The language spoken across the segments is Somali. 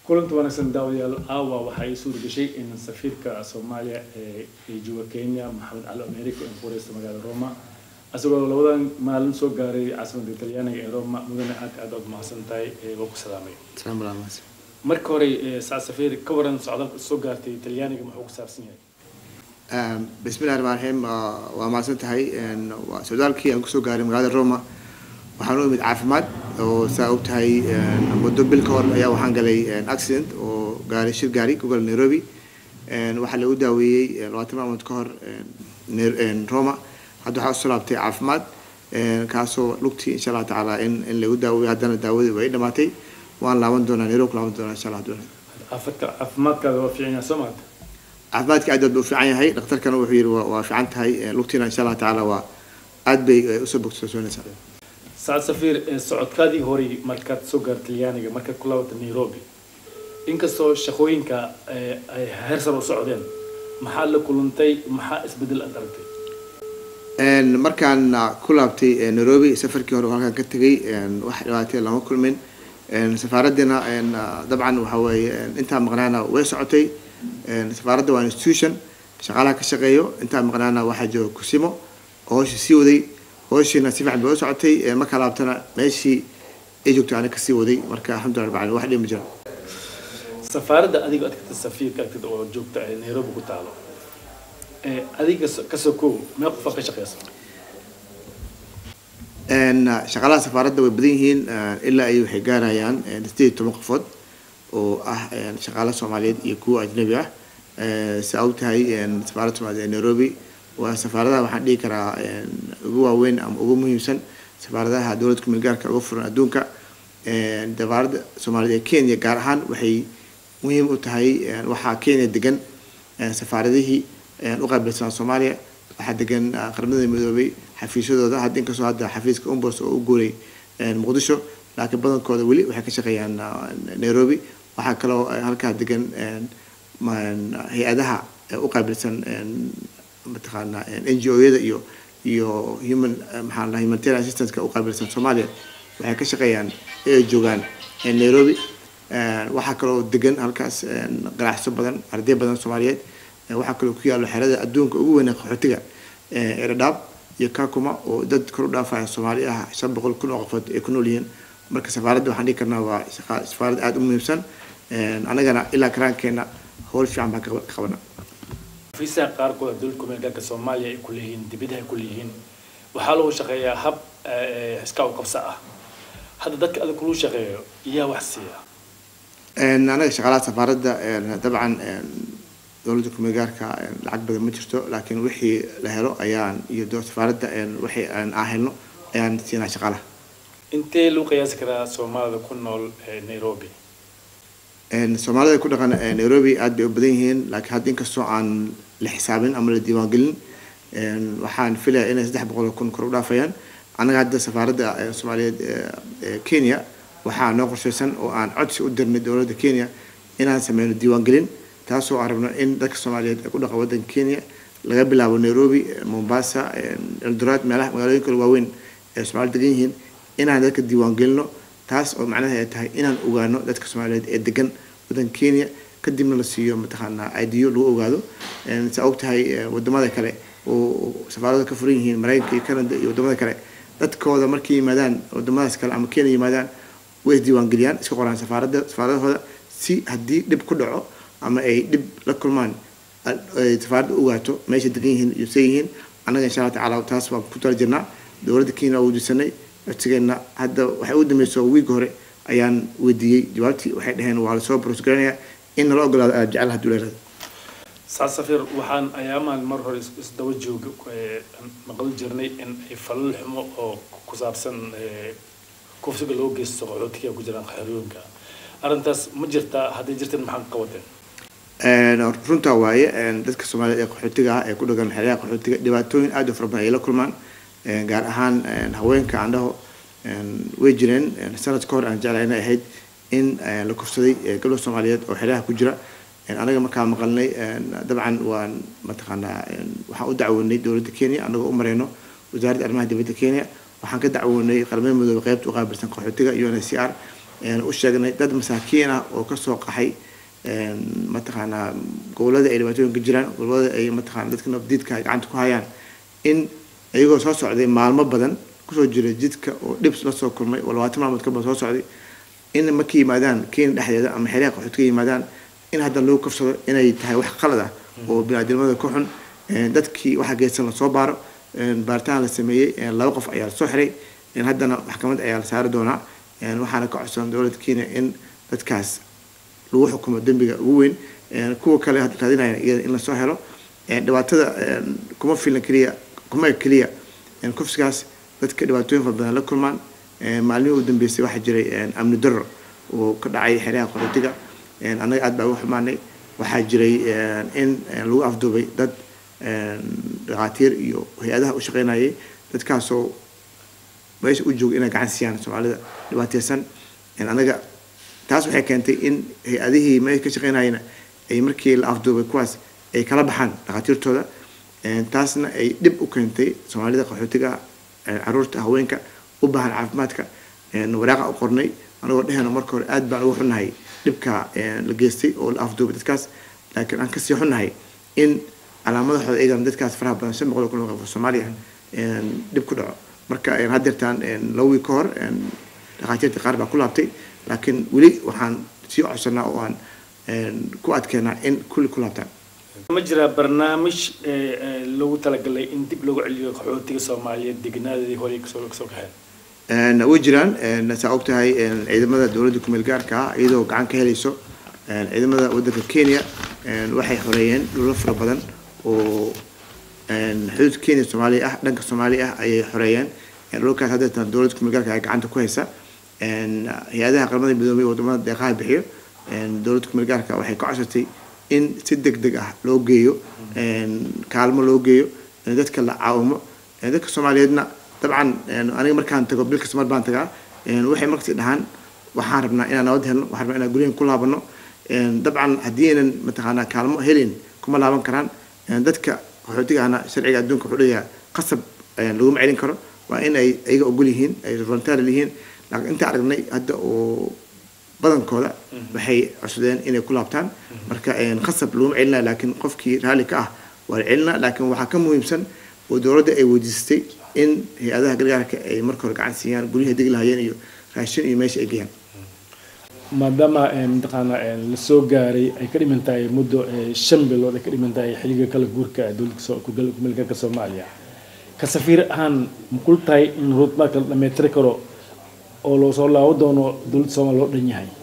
kulanti wanaagsan daawadayaal aawa waxaa ii suura gashay in safiirka soomaaliya ee ee jooga kenya maxamed cali america in fureysta magaalada roma isagoo labadan maalin soo gaaray caasimadda talyaaniga ee roma mudane aad aad ood mahadsan tahay ee waa ku salaamay salaam alaamas marka hore ee, saacad safiir ka waran socdaalka soo gaartay talyaaniga muxuu ku saabsan yahay bismillahi raxmaan raxiim waa- waa mahadsan tahay Een, waa socdaalkii aan kusoo gaaray magaalada roma waxaan u imid caafimaad oo saa og tahay een, muddo bil ka hor ayaa waxaan galay een, accident oo gaaray shir gaari ku galay nairobi Een, waxaa lagu daaweeyey een, labaatan maalmood ka hor een, Nai- een, roma hadda waxaa usoo laabtay caafimaad een, kaasoo lugtii insha allah tacaala in in lagu daaweeyo haddana daawadii way dhamaatay waan laaban doonaa nairobi ku laaban doonaa insha allah hadduu caafimaadka caafimaadkaada waa fiican yahay soo maata caafimaadka aad aad buu u fiican yahay dhakhtarkana wuxuu yidhi waa waa fiican tahay Een, lugtiina insha allah tacaala waa aad bay eh, usoo bogsoonaysaa saacad safiir ee, socodkaadii horay markaad soo gaartay talyaaniga markaad ku laabatay nairobi inkastoo shaqooyinka ee, ay heer sare u socdeen maxaa la kulantay maxaa isbedel aad aragtay Een, markaan ah, ku laabtay eh, nairobi safarkii hore oo halkaan ka tegay een, wax dhibaatay lama kulmin Een, safaaraddina een, ah, dabcan waxa weeye een, intaa maqnaana way socotay Een, safaaradda waa institution shaqaalaha ka shaqeeyo intaa maqnaana waxaa jooga kusimo oo hawsha sii waday hawshiina si fiican bay u socotay Een, markaa laabtana meeshii ay joogtay ana kasii waday marka alxamdulilah rabbil caalamiin wax dhib ma jiro safaaradda adiga aad tagtay safiirka agtida oo joogta ee nairobi ku taalo ee adiga so- ka soo koow mee qofaad ka shaqeysa Een, ah, shaqaalaha safaaradda way badan yihiin ah, ilaa ay waxay gaarayaan een, sideed iyo toban qofood oo ah een, shaqaale soomaaliyeed iyo kuwa ajnabi ah Eh, saa og tahay een, safaaradda soomaaliyeed ee nairobi waa safaaradaha waxaan dhihi karaa een, ugu waaweyn ama ugu muhiimsan safaaradaha dowladda kumeel gaarka uga furan adduunka Een, safaaradda soomaaliyeed ee kenya gaar ahaan waxay muhiim u tahay een, waxaa kenya degan een, safaaradihii een, u qaabilsan soomaaliya waxaa degan ah, qaramada midoobay xafiisyadooda hadda inkastoo hadda xafiiska umbos oo u guuray een, muqdisho laakiin badankooda weli waxay ka shaqeeyaan ah, nairobi waxaa kaloo eh, halkaa degan een, ma- hay-adaha ee u qaabilsan een, mataqaanaa n g o-yada iyo iyo human eh, maxaa la humanitarian assistance-ka u qaabilsan soomaaliya waxay ka shaqeeyaan ee ay joogaan eh, nairobi Een, waxaa kaloo degan halkaas een, ganacso badan arday badan soomaaliyeed Een, waxaa kaloo ku yaalo xerada adduunka ugu weyn ee qaxootiga ee eredhaab iyo kakuma oo dad kor u dhaafaya soomaali ah shan boqol kun oo qofood ay ku nool yihiin marka safaaradda waxaan dhihi karnaa waa shaqa- safaarad aada u muhiimsan Een, anagana ilaa karaankeena howl fiican baan ka qaba- ka qabanaa xafiisaha qaarkood dowladda kumeel gaarka soomaaliya ay ku leeyihiin dibadaha ay ku leeyihiin waxaa lagu shaqeeyaa hab ee, iska u qabso ah hadda dadka adag kulu shaqeeyo iyaa wax siiya Een, anaga shaqaalaha safaaradda een, dabcan een, dowladda kumeel gaarka een, lacag badan ma jirto laakiin wixii la helo ayaan iyo dowladda safaaradda een, wixii aan aan helno ayaan siinaa shaqaalaha intee lagu qiyaasi karaa soomaalida ku nool ee nairobi Een, soomaalida ku dhaqan ee nairobi aad bay u badan yihiin laakiin hadda inkastoo aan la xisaabin ama la diiwaangelin een, waxaan filayaa inay saddex boqol oo kun kor u dhaafayaan annaga hadda safaaradda ee soomaaliyeed ee ee kenya waxaa noo qorshaysan oo aan codsi u dirnay dowladda kenya inaan sameyno diiwaangelin taasoo aan rabno in dadka soomaaliyeed ee ku dhaqan waddanka kenya laga bilaabo nairobi eh, mombasa eh, eldoret meelaha magaalooyinka kale waaweyn ee soomaalida degan yihiin inaan dadka diiwaangelino taas oo macnaheeda ay tahay inaan ogaano dadka soomaaliyeed ee degan waddanka kenya kadibna la siiyo mataqaanaa idiyo lagu ogaado Een, saa og tahay eh, wadamada kale oo safaarada ka furan yihiin maraykanka iyo canada iyo wadamada kale dadkooda markay yimaadaan wadamadaas kale ama kenya yimaadaan way isdiiwaangeliyaan iska qoraan safaaradda safaaradahooda si haddii dhib ku dhaco ama ay dhib la kulmaan ay safaaradda u ogaato meesha degan yihiin iyo say yihiin annaga insha allah tacaala taas waan ku tala jirnaa dowladda kenya waa weydiisanay codsigeena hadda waxay u dambeysay wiigi hore ayaan weydiiyey jawaabtii waxay dhaheen waa lasoo borosgaranayaa in nala ogolaado aad jecel hadduu leerada saad safiir waxaan ayaamaan mar hore is- isdaba jooga ee, maqli jirnay in ay falal xumo oo ku saabsan ee, kufsiga loo geysto qaxootiga ku jiraan xerooyinka arrintaas ma jirtaa hadday jirteen maxaa ka qabateen Een, runtaa waaye een, dadka soomaaliyeed ee qaxootiga ah ee ku dhagan xeryaha qaxootiga dhibaatooyin aad u fara badan ay la kulmaan Een, gaar ahaan een, haweenka aan dhaho een, way jireen een, sanad ka hor aan jeclahay inay ahayd in een, la kufsaday ee, gabdho soomaaliyeed oo xeryaha ku jira Een, anaga markaa maqalnay een, dabcan waan mataqaanaa een, waxaan u dacwoonay dowladda kenya anagoo u mareyno wasaaradda arrimaha dibadda kenya waxaan ka dacwoonay qaramada midoobay qaybta u qaabilsan qaxootiga unhcr u sheegnay dad masaakiin ah oo kasoo qaxay mataqaanaa gobolada ay dhibaatooyinka jiraan gobolada ay mataqana dadka nabdiidka ay gacanta ku hayaan in iyagoo soo socday maalmo badan kusoo jiray jidka oo dhib la soo kulmay oo labaatan maalmood ka badan soo socday in markay yimaadaan kenya dhexdeeda ama xeeraha qaxood ka yimaadaan in haddana lagu kafsado inay tahay wax qalad ah oo biniaadamada ka xun dadkii waxa geesan lasoo baaro baaritaan la sameeyey laba qof ayaa lasoo xiray haddana maxkamad ayaa la saari doonaa waxaana ka codsan dowladda kenya in dadkaas lagu xukumo dembiga ugu weyn kuwa kale raadinaya iyada in lasoo helo dhibaatada kuma filan keliya kuma keliya kufsigaas dadka dhibaatooyin fara badan la kulmaan maalmihii u dambeysay waxaa jiray amni darro oo ka dhacay xeeraha qaxootiga annaga aad baa uga xumaanay waxaa jiray in lagu afduubay dad dhakhaatiir iyo hay-adaha u shaqeynayay dadkaasoo meesha u jooga inay gacan siiyaan soomaalida dhibaateysan anaga taas waxay keentay in hay-adihii meesha ka shaqeynayana ay markii la afduubay kuwaas ay kala baxaan dhakhaatiirtooda taasna ay dhib u keentay soomaalida qaxootiga caruurta haweenka u baahan caafimaadka waraaqa u qornay anagoo dhehena marka hore aad baan uga xunnahay dhibka la geystay oo la afduubay dadkaas laakiin aan kasii xunnahay in calaamadahooda iyagana dadkaas faraha badan shan boqol kun qof soomaaliya dhib ku dhaco marka haddeertaan laba wiil ka hor dhakhaatiirta qaar baa ku laabtay laakiin weli waxaan sii codsanaa oo aan ku adkeenaa in kulli ku laabtaan ma jiraa barnaamij loogu talagalay in dib loogu celiyo qaxootiga soomaaliyeed degnaadadii hore kasoo kasoo kaxeen way jiraan saa og tahay ciidamada dowladda kumeel gaarka ah iyadoo gacan ka helayso ciidamada waddanka kenya waxay xoreeyeen dhulal fara badan oo xuduud kenya soomaaliya ah dhanka soomaaliya ah ayay xoreeyeen dhulkaas haddeetan dowladda kumeel gaarka ay gacanta ku haysa hay-adaha qaramada midoobay wadamada deeqaha bixiyo dowladda kumeel gaarka waxay ka codsatay in si deg deg ah loo geeyo kaalmo loo geeyo dadka la caawimo dadka soomaaliyeedna dabcan aniga markaan tago bil kasta mar baan tagaa waxay markasi dhahaan waxaan rabnaa inaan nabad helno waxaan rabnaa inaan guryahan ku laabano dabcan haddii aynan mataqaanaa kaalmo helin kuma laaban karaan dadka qaxootiga ahna sharciga adduunka wuxuu leeyahay qasab laguma celin karo waa in ay iyaga ogol yihiin ay volunteer yihiin laakiin inta aragnay hadda oo badankooda waxay codsadeen inay ku laabtaan marka qasab laguma celinaya laakiin qofkii raalli ka ah waa la celinaa laakiin waxaa ka muhiimsan oo dowladda ay weydiistay in hay-adaha gargaarka ay marka hore gacan siiyaan guryaha degi lahayeen iyo raashin iyo meesha ay geeyaan maadaama mataqaana la soo gaaray ay ka dhiman tahay muddo shan bilood ay ka dhiman tahay xilliga kala guurka dowladda kumeelgaarka soomaaliya ka safiir ahaan makul tahay in roadmarka la dhamaytiri karo oo loo soo laabo doono dowladda soomaaliya loo dhan yahay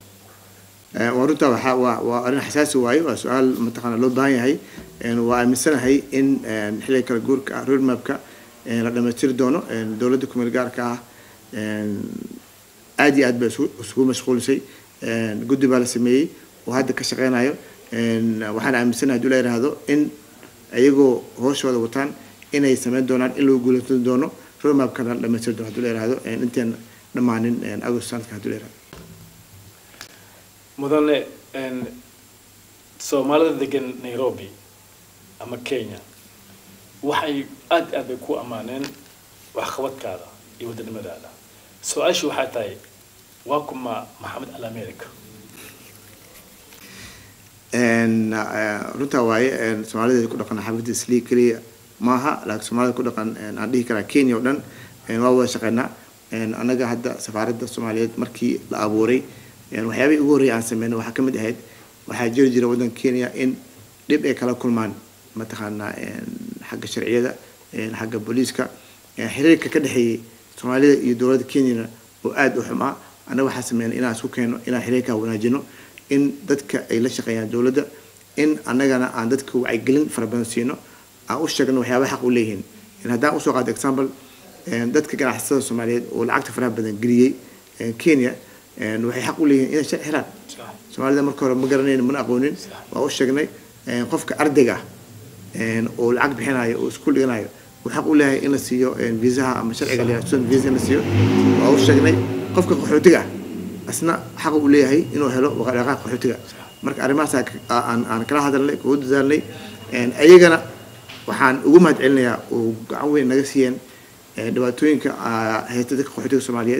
waa runtaa waxaa waa waa arrin xasaasi waaye waa su-aal mataqaana loo baahan yahay waa aaminsanahay in xilliga kala guurka ah roadmapka la dhamaystiri doono dowladda kumeel gaarka ah aad iyo aad bay isugu mashquulisay guddi baa la sameeyey oo hadda ka shaqeynayo waxaan aaminsanahay haduu la yidhaahdo in iyagoo hooshooda wataan inay sameyn doonaan in lagu guuleysan doono roadmapkana la dhamaystiri doono haduu la yidhaahdo intaan dhammaanin agost sanadka haduu la yidhahdo mudane soomaalida degan nairobi ama kenya waxay aad aad bay ku ammaaneen waxqabadkaada iyo waddanimadaada su-aashu waxay tahay waa kuma maxamed al america runtaa waaye soomaalida ku dhaqan xaafidda islii keliya maaha laakiin soomaalida ku dhaqan aan dhihi karaa kenya oo dhan waa wada shaqeynaa annaga hadda safaaradda soomaaliyeed markii la abuuray waxyaabihii ugu horreeyay aan sameynay waxaa ka mid ahayd waxaa jiri jira waddanka kenya in dhib ay kala kulmaan mataqaanaa xagga sharciyada xagga booliiska xiriirka ka dhexeeyay soomaalida iyo dowladda kenyana oo aada u xumaa annaga waxaa sameynay inaan isku keeno inaan xiriirkaa wanaajino in dadka ay la shaqeeyaan dowladda in annagana aan dadka wacyigelin fara badan siino aan u sheegno waxyaabaha xaq u leeyihiin haddaan usoo qaado example dadka ganacsatada soomaaliyeed oo lacagta faraha badan geliyey kenya waxay xaq u leeyihiin inay sharci xiraan soomaalida marka hore ma garanayn mana aqoonin waa u sheegnay qofka ardayga ah oo lacag bixinayo oo iskuul dhiganayo uu xaq u leeyahay in la siiyo viisaha ama sharciga la student visa in la siiyo waa u sheegnay qofka qaxootiga ah asna xaq uu leeyahay inuu helo waqaaqa qaxootiga marka arrimahaas aan aan kala hadalnay kugu dadaalnay ayagana waxaan ugu mahad celinayaa oo gacan weyn naga siiyeen dhibaatooyinka haysta dadka qaxootiga soomaaliyeed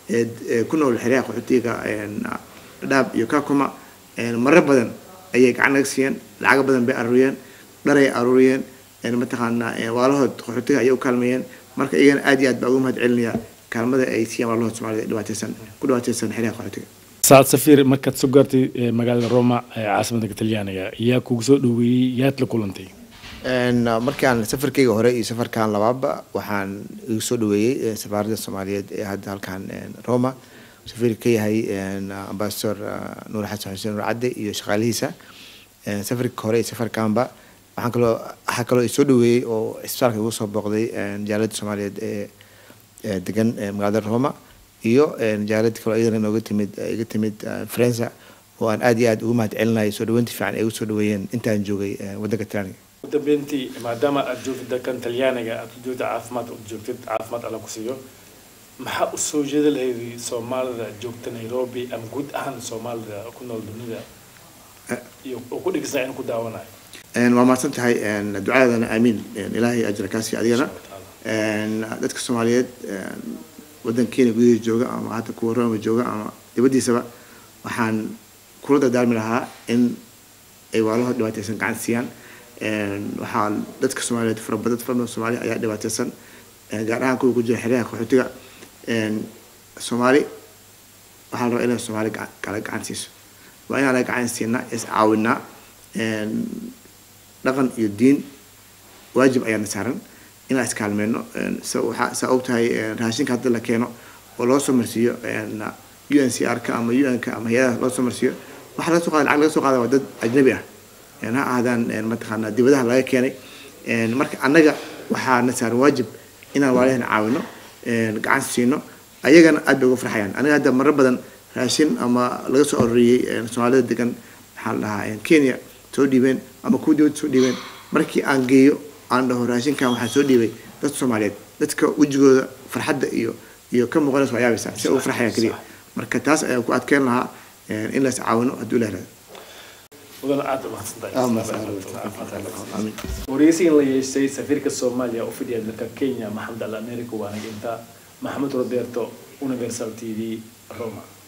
ee ku nool xeryaha qaxootiga dhadhaab iyo kakuma marar badan ayay gacan naga siiyeen lacago badan bay aruuriyeen dharay aruuriyeen mataqaanaa waalahood qaxootiga ayay u kaalmeeyeen marka iyagana aad iyo aad baa ugu mahad celinaya kaalmada ay siiyaan waalahood soomaalida dhibaateysan ku dhibaateysan xeryaha qaxootiga saad safiir markaad soo gaartay magaalada roma ee caasimadda talyaaniga yaa kugu soo dhaweeyey yaad la kulantay markaan safarkayga hore iyo safarkan labaaba waxaan igu soo dhaweeyey safaaradda soomaaliyeed ee hadda halkan roma safiir ka yahay ambasador nuur xasan xuseen nuur cadde iyo shaqaalihiisa safarka hore iyo safarkanba waxaan kaloo waxaa kaloo isoo dhaweeyey oo isbitaalka igu soo booqday jaaladda soomaaliyeed ee degan magaalada roma iyo jaalad kaloo iyadana nooga timid iga timid faransa oo aan aad iyo aad ugu mahad celinayo soo dhaweynta fiican ay ugu soo dhaweeyeen intaan joogay waddanka talyaaniga ugu dambeyntii maadaama aad joogtid dalkan talyaaniga aad joogtid caafimaad u joogtid caafimaad alla ku siiyo maxaa u soo jeeda lahayd soomaalida joogta nairobi ama guud ahaan soomaalida ku nool dunida iyo oo ku dhegeysanaya in ku daawanayo waa mahadsan tahay ducadaadana aamiin ilaahay ajra kaasi adigana dadka soomaaliyeed waddankeena gudihiisa jooga ama hadda kuwa roma jooga ama dibaddiisaba waxaan kula dardaarmi lahaa in ay waalahood dhibaateysan gacan siiyaan waxaa dadka soomaaliyeed farabadad fara badan soomaali ayaa dhibaateysan gaar ahaan kuwa ku jira xeryaha qaxootiga soomaali waxaa la rabaa inay soomaali kala gacan siiso waa inaan la gacan siinaa is caawinaa dhaqan iyo diin waajib ayaana saaran inaan iskaalmeyno saa og tahay raashinka hadda la keeno oo loo soo marsiiyo u n c r ka ama u n ka ama hay-adaha loo soo marsiiyo waxaa laga soo qaada lacag laga soo qaada waa dad ajnabi ah ha ahaadaan mataqaanaa dibadaha laga keenay marka annaga waxaana saaran waajib inaan waalahana caawino gacan siino ayagana aad bay uga farxayaan aniga hadda marar badan raashin ama laga soo arooriyey soomaalida degan maxaa la dhahaa kenya soo dhiibeen ama kuwa dibadda soo dhiibeen markii aan geeyo aan dhaho raashinkan waxaa soo dhiibay dad soomaaliyeed dadka wejigooda farxadda iyo iyo ka muuqanaysa waa yaabaysaa si ugu farxayaan keliya marka taas ayaa ku adkeyn lahaa in la is caawino hadduu ilaah raado mudana aad wareysigan la yeeshay safiirka soomaaliya u fidhiya dalka kenya maxamed al america waana inta maxamed roberto universal t v roma